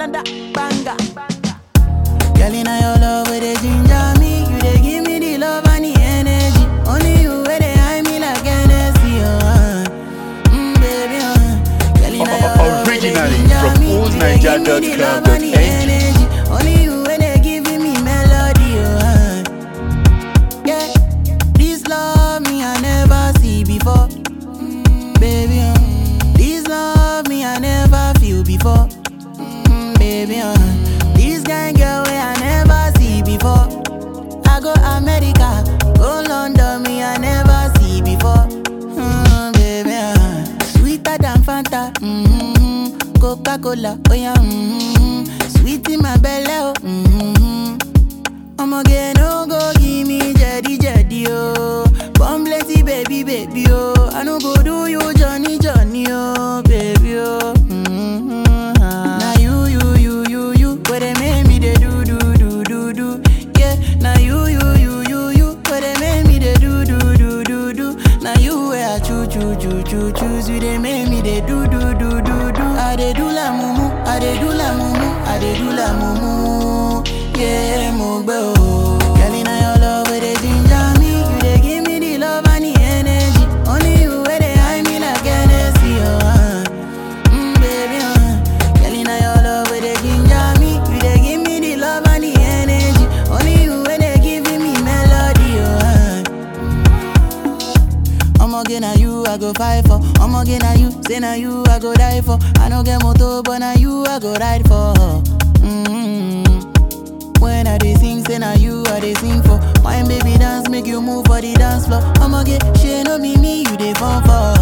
another banger. Girl, in your love, where they ginger me. You they give me the love and the energy. Only you where they hide me like Hennessy, uh. Mm, baby, uh. Girl, in your love, where they Originally ginger from me. You they give me the love and the oldniger.com.ng. energy. Only you where they giving me melody, uh. Yeah, this love me I never see before, Mm, baby, uh. This love me I never feel before, Mm, baby, uh. This kind girl way I never see before. I go America, go London, me I never see before. Mm, baby, uh. sweeter than Fanta, mm-hmm. Coca Cola, oh yeah, mm-hmm. sweet in my belly, oh. Mm-hmm. Ọmọge no go give me jedi jedi oh. Born plenty baby baby oh. I no go do you Johnny Johnny oh baby oh. Mm-hmm. Now you you you you you where they make me they do do do do do. Yeah, now you you you you you where they make me they do do do do do. Now you where I choo choo choo choo choose you they make me they do do do do do. I they do la mumu, I they do la mumu, I they do la mumu. Yeah, mo gbẹ o. Girl, inna your love where they ginger me, you they give me the love and the energy. Only you where they hide me like Hennessy, oh. Uh. Mm, baby, uh. Girl, inna your love where they ginger me, you they give me the love and the energy. Only you where they giving me melody, oh. Uh. Ọmọge na you I go fight for. Ọmọge na you, say na you I go die for. I no get motor, but na you I go ride for. Mm-hmm. When I dey sing, say na you I dey sing for. Wine baby dance, make you move for the dance floor. Ọmọge, she no be me, you dey fall for.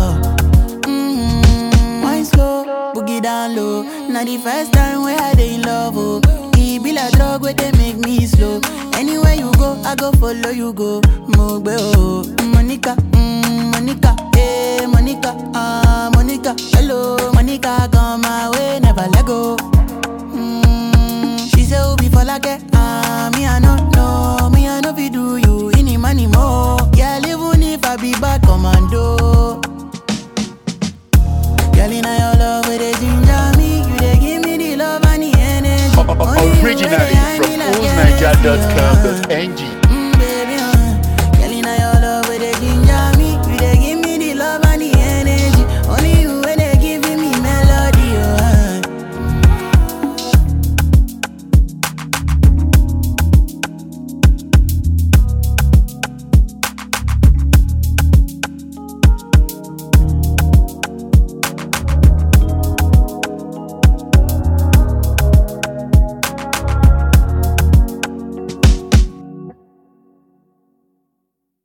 Mm-hmm. Wine slow, boogie down low. Na the first time where I dey in love, oh. E be like drug where they make me slow. Anywhere you go, I go follow you go. Mo gbe o, Monica, mm, Monica, eh, Monica, ah, Monica. Hello, Monica, come my way, never let go. Mm, she say Obi for like ah me I no know, me I no fit do you any money more. Yeah, even if I be bad commando. Girl, inna your love where they ginger me, you they give me the love and the energy. Only you where they Originally hide from me like Hennessy, oh. oldniger.com.ng.